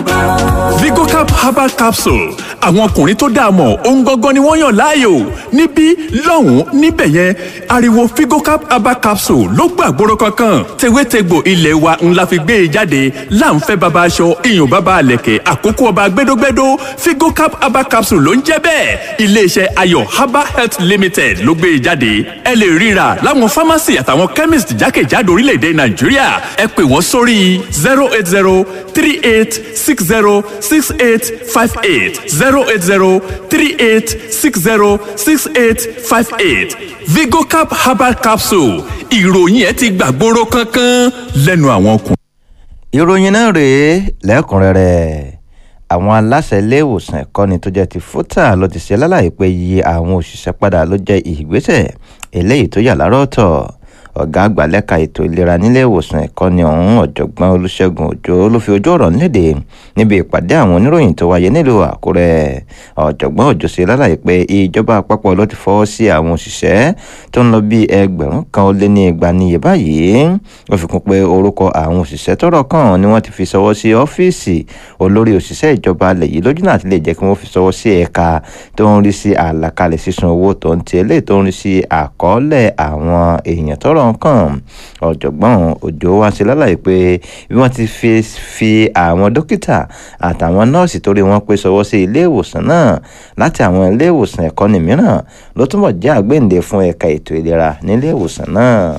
Vigocap herbal capsule àwọn ọkùnrin tó dáa mọ̀ ohun gangan ni wọ́n yàn láàyò níbí lọ́hùn-ún níbẹ̀ yẹn ariwo Vigocap herbal capsule ló gbàgbóró kankan tewétegbò ilé wa ńlá fi gbé e jáde láǹfẹ́ baba aṣọ iyùn baba àlẹ̀kẹ̀ àkókò ọba gbẹdógbẹdó Vigocap herbal capsule ló ń jẹ́ bẹ́ẹ̀ iléeṣẹ́ ayọ̀ herbal health limited ló gbé e jáde ẹ lè ríra láwọn pharmacy àtàwọn chemist jákèjádò orílẹ̀-èdè Nàìjíríà ẹ pè wọ́n sórí zero eight zero three eight six zero six eight five eight zero eight zero three eight six zero six eight five eight Vigocap herbal capsule ìròyìn ẹ ti gbàgbóró kankan lẹ́nu àwọn ọkùnrin. ìròyìn náà rèé lẹ́kùnrẹ́rẹ́ àwọn aláṣẹ ilé ìwòsàn ẹ̀kọ́ni tó jẹ́ ti fúta ló ti ṣe lálàyé pé iye àwọn òṣìṣẹ́ padà ló jẹ́ ìgbésẹ̀ eléyìí tó yà lára ọ̀tọ̀ ọ̀gá àgbà lẹ́ka ètò ìlera nílé ìwòsàn ẹ̀kọ́ni ọ̀hún ọ̀jọ̀gbọ́n olùṣègùn òjò ló fi ojú ọ̀rọ̀ nílédè níbi ìpàdé àwọn oníròyìn tó wáyé nílùú àkúrẹ́ ọ̀jọ̀gbọ́n òjò ṣe lálàyé pé ìjọba àpapọ̀ ló ti fọwọ́ sí àwọn òṣìṣẹ́ tó ń lọ bí ẹgbẹ̀rún kan ó lé ní igba níye báyìí ó fi kún pé orúkọ àwọn òṣìṣẹ́ tọ́rọ̀ kàn ni wọ́n ti fi ṣọwọ́ sí ọ́fíìsì olórí òṣìṣẹ́ ìjọba alẹ̀ yìí lójú náà ti lè jẹ́ kí wọ́n fi ṣọwọ́ sí ẹ̀ka tó ń rí sí àlàkalẹ̀ sísun owó tó ń ti eléyìí tó ń rí sí àkọọ́lẹ̀ àwọn èèyàn tọ́rọ̀ ọ̀rọ̀ kan ọ̀jọ̀gbọ́n òjò wá sí lálàyé pé bí wọ́n ti fi fi àwọn dókítà àtàwọn nọ́ọ̀sì torí wọn pé sọwọ́ sí ilé ìwòsàn náà láti àwọn ilé ìwòsàn ẹ̀kọ́ni mìíràn ló túnbọ̀ jẹ́ àgbéǹde fún ẹ̀ka ètò ìlera nílé ìwòsàn náà.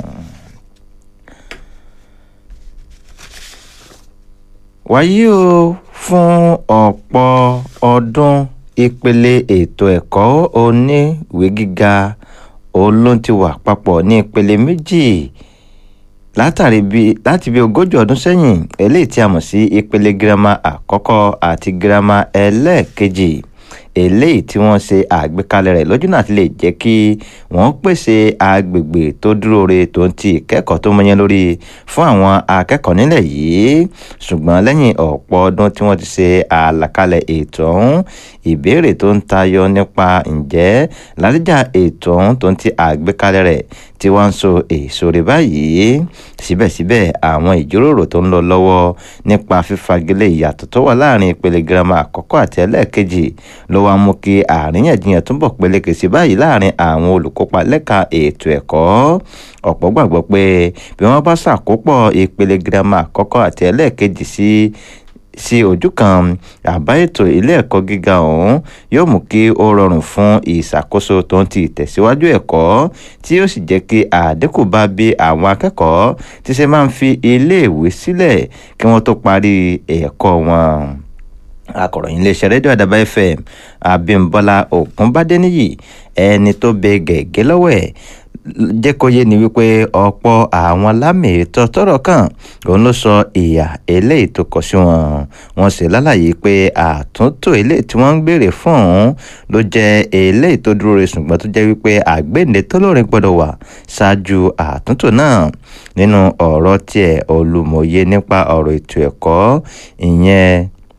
wáyé o fún ọ̀pọ̀ ọdún ìpele ètò ẹ̀kọ́ oníwèé gíga òun ló ti wà papọ̀ ní ìpele méjì látàrí bí láti bí ogójì ọdún sẹ́yìn eléyìí tí a mọ̀ sí ìpele girama àkọ́kọ́ àti girama ẹlẹ́ẹ̀kejì eléyìí tí wọ́n ṣe àgbékalẹ̀ rẹ̀ lójú náà ti lè jẹ́ kí wọ́n pèsè agbègbè tó dúró re tó ń ti ìkẹ́kọ̀ọ́ tó mọyán lórí fún àwọn akẹ́kọ̀ọ́ nílẹ̀ yìí ṣùgbọ́n lẹ́yìn ọ̀pọ̀ ọdún tí wọ́n ti ṣe àlàkalẹ̀ ètò ọ̀hún ìbéèrè tó ń tayọ nípa ǹjẹ́ ládìjà ètò ọ̀hún tó ń ti àgbékalẹ̀ rẹ̀ tí wọ́n ń so èso rẹ̀ báyìí síbẹ̀síbẹ̀ àwọn ìjíròrò tó ń lọ lọ́wọ́ nípa fífagilé ìyàtọ̀ tó wà láàrin ìpele girama àkọ́kọ́ àti ẹlẹ́ẹ̀kejì ló wá mú kí àríyànjiyàn túbọ̀ peléke sí báyìí láàrin àwọn olùkópa lẹ́ka ètò ẹ̀kọ́ ọ̀pọ̀ gbàgbọ́ pé bí wọ́n bá ṣàkópọ̀ ìpele girama àkọ́kọ́ àti ẹlẹ́ẹ̀kejì sí sí ojú kan àbá ètò ilé ẹ̀kọ́ gíga ọ̀hún yóò mú kí ó rọrùn fún ìṣàkóso tó ń ti ìtẹ̀síwájú ẹ̀kọ́ tí yóò sì jẹ́ kí àdínkù bá bí àwọn akẹ́kọ̀ọ́ tí ṣe máa ń fi iléèwé sílẹ̀ kí wọ́n tó parí ẹ̀kọ́ wọn akọ̀ròyìn iléeṣẹ́ rédíò àdàbà fm abímbọ́lá ògúnbádéníyì ẹni tó bẹ gẹ̀gẹ́ lọ́wọ́ ẹ̀ jẹ́ kó yé ni wípé ọ̀pọ̀ àwọn lámìítọ́ tọ́rọ̀ kàn òun ló sọ ìyà eléyìí tó kọ sí wọn wọ́n sì lálàyé pé àtúntò eléyìí tí wọ́n ń béèrè fún òun ló jẹ́ eléyìí tó dúró re ṣùgbọ́n tó jẹ́ wípé àgbéǹde tó lórin gbọ́dọ̀ wà ṣáájú àtúntò náà nínú ọ̀rọ̀ tiẹ̀ olùmọ̀ye nípa ọ̀rọ̀ ètò ẹ̀kọ́ ìyẹn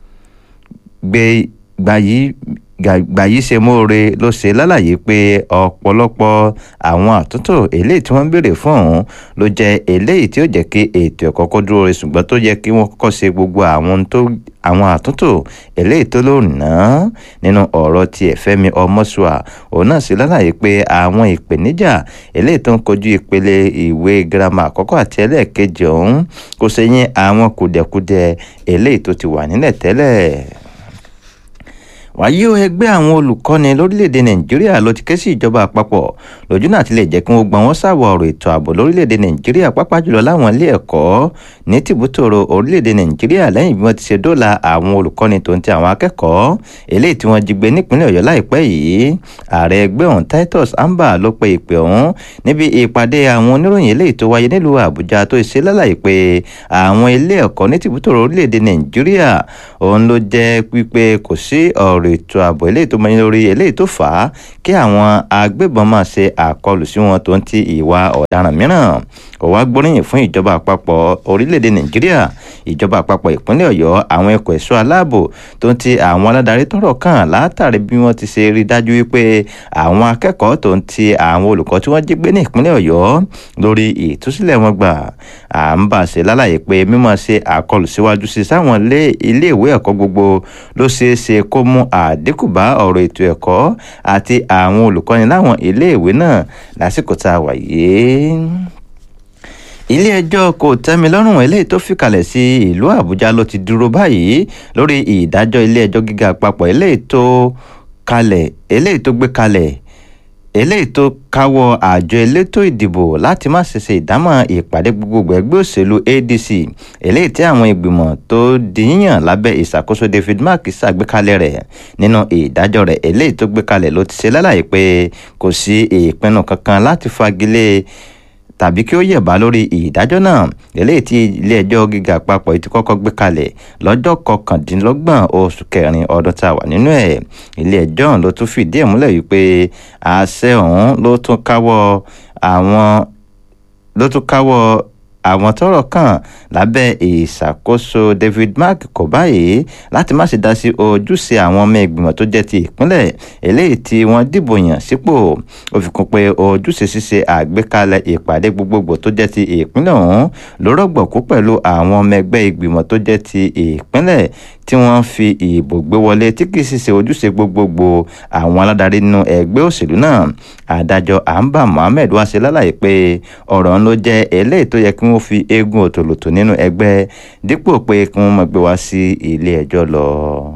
gbé gbayí gbàyí ṣe mọ́re ló ṣe lálàyé pé ọ̀pọ̀lọpọ̀ àwọn àtúntò eléyìí tí wọ́n ń béèrè fún ọ̀hún ló jẹ́ eléyìí tí ó jẹ́ kí ètò ẹ̀kọ́ kó dúró re ṣùgbọ́n tó yẹ kí wọ́n kọ́kọ́ ṣe gbogbo àwọn tó àwọn àtúntò eléyìí tó lò ná nínú ọ̀rọ̀ ti ẹ̀fẹ́mi ọmọ́sùà òun náà ṣe lálàyé pé àwọn ìpèníjà eléyìí tó ń kojú ìpele ìwé girama àkọ́kọ́ àti ẹlẹ́ẹ̀kejì ọ̀hún kò ṣẹ̀yìn àwọn kùdẹ̀kudẹ eléyìí tó ti wà nílẹ̀ tẹ́lẹ̀ wàyí o ẹgbẹ́ àwọn olùkọ́ni lórílẹ̀‐èdè nàìjíríà ló ti ké sí ìjọba àpapọ̀ lójú náà ti lè jẹ́ kí wọ́n gbọ́n wọ́n ṣàwọ̀ ọ̀rọ̀ ètò ààbò lórílẹ̀‐èdè nàìjíríà pàápàá jùlọ láwọn ilé ẹ̀kọ́ ní tìbútòrò orílẹ̀‐èdè nàìjíríà lẹ́yìn bí wọ́n ti ṣe dóòlà àwọn olùkọ́ni tó ń ti àwọn akẹ́kọ̀ọ́ eléyìí tí wọ́n jí gbé nípínlẹ̀ ọ̀yọ́ láìpẹ́ yìí ààrẹ ẹgbẹ́ ọ̀hún titus amba ló pe ìpè ọ̀hún níbi ìpàdé àwọn oníròyìn eléyìí tó wáyé nílùú àbújá tó ṣe lálàyé pé àwọn ilé ẹ̀kọ́ ní tìbútòrò orílẹ̀‐èdè nàìjíríà òun ló jẹ́ pípé kò sí ọ̀rọ̀ ọ̀rọ̀ ètò ààbò eléyìí tó mọyín lórí eléyìí tó fà á kí àwọn agbébọn máa ṣe àkọlù sí wọn tó ń ti ìwà ọ̀daràn mìíràn ó wá gbóríyìn fún ìjọba àpapọ̀ orílẹ̀-èdè nàìjíríà ìjọba àpapọ̀ ìpínlẹ̀ ọ̀yọ́ àwọn ẹ̀kọ́ ẹ̀ṣọ́ aláàbò tó ń ti àwọn aládarí tọ́rọ̀ kàn látàrí bí wọ́n ti ṣe rí dájú wípé àwọn akẹ́kọ̀ọ́ tó ń ti àwọn olùkọ́ tí wọ́n jí gbé ní ìpínlẹ̀ ọ̀yọ́ lórí ìtúsílẹ̀ wọn gbà à ń bà ṣe lálàyé pé mímọ̀ ṣe àkọlù síwájú sí sáwọn iléèwé ẹ̀kọ́ gbogbo ló ṣeé ṣe kó mú àdínkù bá ọ̀rọ̀ ètò ẹ̀kọ́ àti àwọn olùkọ́ni láwọn iléèwé náà lásìkò tá a wà yìí ilé-ẹjọ́ kò tẹ́milọ́rùn eléyìí tó fìkàlẹ̀ sí ìlú àbújá ló ti dúró báyìí lórí ìdájọ́ ilé-ẹjọ́ gíga àpapọ̀ eléyìí tó kalẹ̀ eléyìí tó gbé kalẹ̀ eléyìí tó káwọ́ àjọ elétò ìdìbò láti má ṣe ṣe ìdámọ̀ ìpàdé gbogbogbò ẹgbẹ́ òṣèlú adc eléyìí tí àwọn ìgbìmọ̀ tó di yíyàn lábẹ́ ìṣàkóso david mark ṣàgbékalẹ̀ rẹ̀ nínú ìdájọ́ rẹ̀ eléyìí tó gbé kalẹ̀ ló ti ṣe lálàyé pé kò sí ìpinnu kankan láti fagilé tàbí kí ó yẹ̀bá lórí ìdájọ́ náà eléyìí tí ilé-ẹjọ́ gíga àpapọ̀ ti kọ́kọ́ gbé kalẹ̀ lọ́jọ́ kọkàndínlọ́gbọ̀n oṣù kẹrin ọdún tá a wà nínú ẹ̀ ilé-ẹjọ́ ló tún fìdí ẹ̀ múlẹ̀ wípé àṣẹ ọ̀hún ló tún káwọ́ àwọn ló tún káwọ́ àwọn tọ́rọ̀ kàn lábẹ́ ìṣàkóso david mark kò báyìí láti má ṣe dá sí ojúṣe àwọn ọmọ ìgbìmọ̀ tó jẹ́ ti ìpínlẹ̀ eléyìí tí wọ́n dìbò yàn sípò ó fi kún pé ojúṣe ṣíṣe àgbékalẹ̀ ìpàdé gbogbogbò tó jẹ́ ti ìpínlẹ̀ ọ̀hún ló rọ̀gbọ̀kú pẹ̀lú àwọn ọmọ ẹgbẹ́ ìgbìmọ̀ tó jẹ́ ti ìpínlẹ̀ tí wọ́n fi ìbò gbé wọlé tí kì í sì ṣe ojúṣe gbogbogbò àwọn aládarí nínú ẹgbẹ́ òṣèlú náà adájọ́ amba mohammed wá ṣe lálàyé pé ọ̀rọ̀ ń ló jẹ́ eléyìí tó yẹ kí wọ́n fi eégún òtòlótò nínú ẹgbẹ́ dípò pé kí wọ́n mọ̀ gbé wá sí ilé ẹjọ́ lọ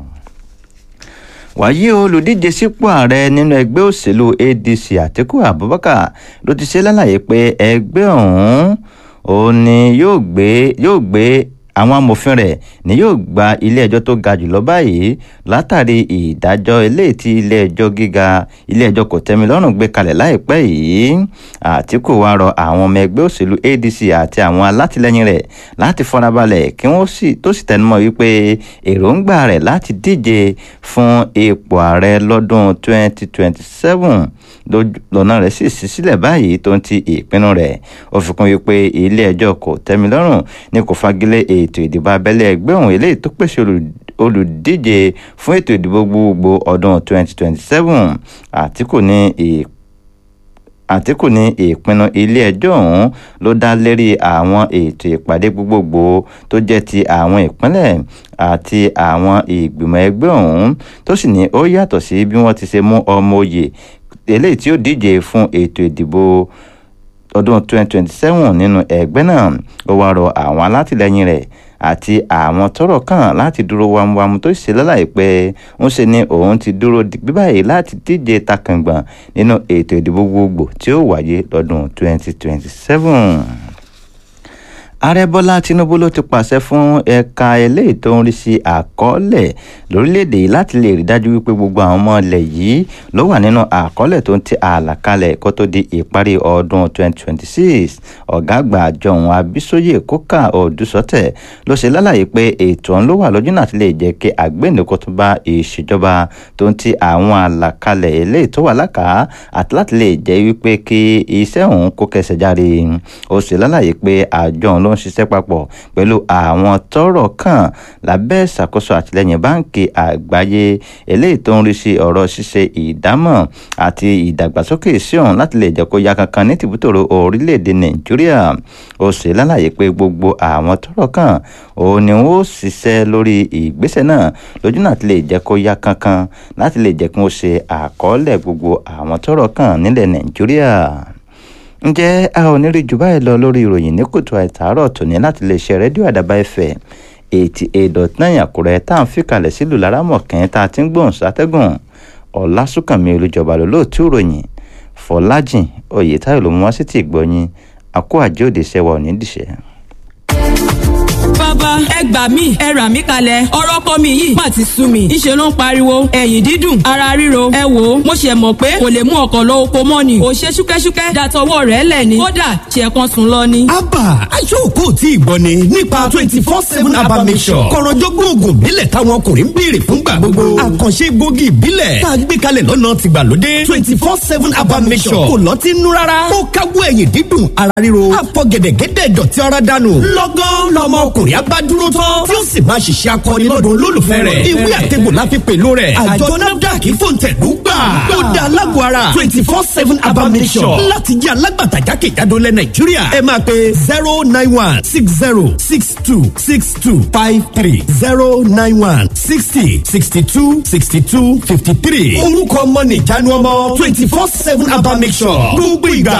wàyí olùdíje sípò ààrẹ nínú ẹgbẹ́ òṣèlú adc àtiku abubakar ló ti ṣe lálàyé pé ẹgbẹ́ ọ̀hún òun ni yóò gbé yóò gbé àwọn amòfin rẹ̀ ni yóò gba ilé-ẹjọ́ tó ga jùlọ báyìí látàrí ìdájọ́ eléyìí tí ilé-ẹjọ́ gíga ilé-ẹjọ́ kò tẹ́mi lọ́rùn gbé kalẹ̀ láìpẹ́ yìí àtìkù wá rọ àwọn ọmọ ẹgbẹ́ òṣèlú adc àti àwọn alátìlẹyìn rẹ̀ láti farabalẹ̀ kí wọ́n sì tó sì tẹnumọ́ wípé èròǹgbà rẹ̀ láti díje fún ipò ààrẹ lọ́dún 2027 lọ́nà rẹ̀ sì ṣí sílẹ̀ báyìí tó ń ti ìpinnu rẹ̀ ó fi kún wípé ilé-ẹjọ́ kò tẹ́mi lọ́rùn ni kò fagilé ètò ìdìbò abẹ́lé ẹgbẹ́ òun eléyìí tó pèsè olùdíje fún ètò ìdìbò gbogbo ọdún 2027 àtìkù ní ìpínlẹ̀ àtìkù ní ìpinnu ilé-ẹjọ́ ọ̀hún ló dá lérí àwọn ètò ìpàdé gbogbogbò tó jẹ́ ti àwọn ìpínlẹ̀ àti àwọn ìgbìmọ̀ ẹgbẹ́ ọ̀hún tó sì ní ó yàtọ̀ sí bí wọ́n ti ṣe mú ọmọ òye eléyìí tí ó díje fún ètò ìdìbò ọdún 2027 nínú ẹgbẹ́ náà ó wá rọ àwọn alátìlẹyìn rẹ̀ àti àwọn tọ́rọ̀ kàn láti dúró wámúwámú tó ṣe lálàyé pé ń ṣe ni òun ti dúró digbí báyìí láti díje takàngbọ̀n nínú ètò ìdìbò gbogbo tí ó wáyé lọ́dún 2027 ààrẹ bọ́lá tinubu ló ti pàṣẹ fún ẹ̀ka eléyìí tó ń rí sí àkọọ́lẹ̀ lórílẹ̀‐èdè yìí láti lè rí dájú wípé gbogbo àwọn ọmọ ilẹ̀ yìí ló wà nínú àkọọ́lẹ̀ tó ń ti àlàkalẹ̀ kó tó di ìparí ọdún 2026 ọ̀gá àgbà àjọ òun abísóyè kókà òdùsọ́tẹ̀ ló ṣe lálàyé pé ètò ọ̀hún ló wà lójú náà ti lè jẹ́ kí àgbẹ̀nìkó tó bá ìṣèjọba tó ń ti àwọn àlàkalẹ̀ eléyìí tó wà lákàá àti láti lè jẹ́ wípé kí iṣẹ́ òun kó kẹsẹ̀ járe ó ṣe lálàyé pé àjọ òun ló ń ṣiṣẹ́ papọ̀ pẹ̀lú àwọn tọ́rọ̀ kàn lábẹ́ ìṣàkóso àtìlẹ́yìn báǹkì àgbáyé eléyìí tó ń rí sí ọ̀rọ̀ ṣíṣe ìdámọ̀ àti ìdàgbàsókè sí ọ̀hún láti lè jẹ́ kó ya kankan ní tìbútòrò orílẹ̀-èdè nàìjíríà ó ṣe lálàyé pé gbogbo àwọn tọ́rọ̀ kàn òun ni wọ́n ṣiṣẹ́ lórí ìgbésẹ̀ náà lójú náà ti lè jẹ́ kó ya kankan láti lè jẹ́ kí wọ́n ṣe àkọọ́lẹ̀ gbogbo àwọn tọ́rọ̀ kàn nílẹ̀ nàìjíríà ǹjẹ́ a ò ní rí jù báyìí lọ lórí ìròyìn ní kùtù àìtàárọ̀ tòní láti lè ṣe rédíò àdàbà ẹ̀fẹ̀ eighty eight dot nine àkúrẹ́ tá à ń fìkàlẹ̀ sílùú lárámọ̀kẹ́ tá a ti ń gbóhùn sátẹ́gùn ọ̀làsùnkànmí olùjọba lólóòtú ìròyìn fọlájìn oyètáyọ̀ ló mú wá sí ti ìgbọ́yìn àkó àjẹ́ òde ṣẹwà òní dìṣẹ́. bàbá ẹ gbà mí ẹ rà mí kalẹ̀ ọ̀rọ̀ ọkọ mi yìí má ti sú mi ìṣe ló ń pariwo ẹ̀yìn dídùn ara ríro ẹ wò ó mo ṣe mọ̀ pé kò lè mú ọkọ̀ lọ oko mọ́ ni ò ṣe ṣúkẹ́ṣúkẹ́ dàtọwọ́ rẹ̀ lẹ̀ ni kódà ṣe kan sùn lọ ni. abba aṣọ́ọ̀kọ́ tí ì gbọ́ ni nípa twenty four seven abba mission kọ̀rọ̀jọ́gbọ́n oògùn ìbílẹ̀ táwọn ọkùnrin ń béèrè fúngbà gbogbo àkànṣe egbògi ìbílẹ̀ tá a gbé kalẹ̀ lọ́nà tìgbàlódé twenty four seven abba mission kò lọ́tí nú rárá ó káwọ́ ẹ̀yìn dídùn ara ríro àfọ gẹ̀dẹ̀gẹ̀dẹ̀ dọ̀tí ara dànù lọ́gán lọmọ ọkùnrin abádúró tán tí ó sì máa ṣiṣẹ́ akọni lọ́dún olólùfẹ́ rẹ̀ ìwé àtẹ̀gbò la fi pèlò rẹ̀ àjọ nafdac fòǹtẹ̀lú gbà ó da alágbó ara twenty four seven abba mission láti jẹ́ alágbàtà jákèjádò lẹ nàìjíríà ẹ máa pe zero nine one six zero six two six two five three zero nine one sixty sixty two sixty two fifty three orúkọ ọmọ nìjánu ọmọ twenty four seven abba mission gbogbo ìgbà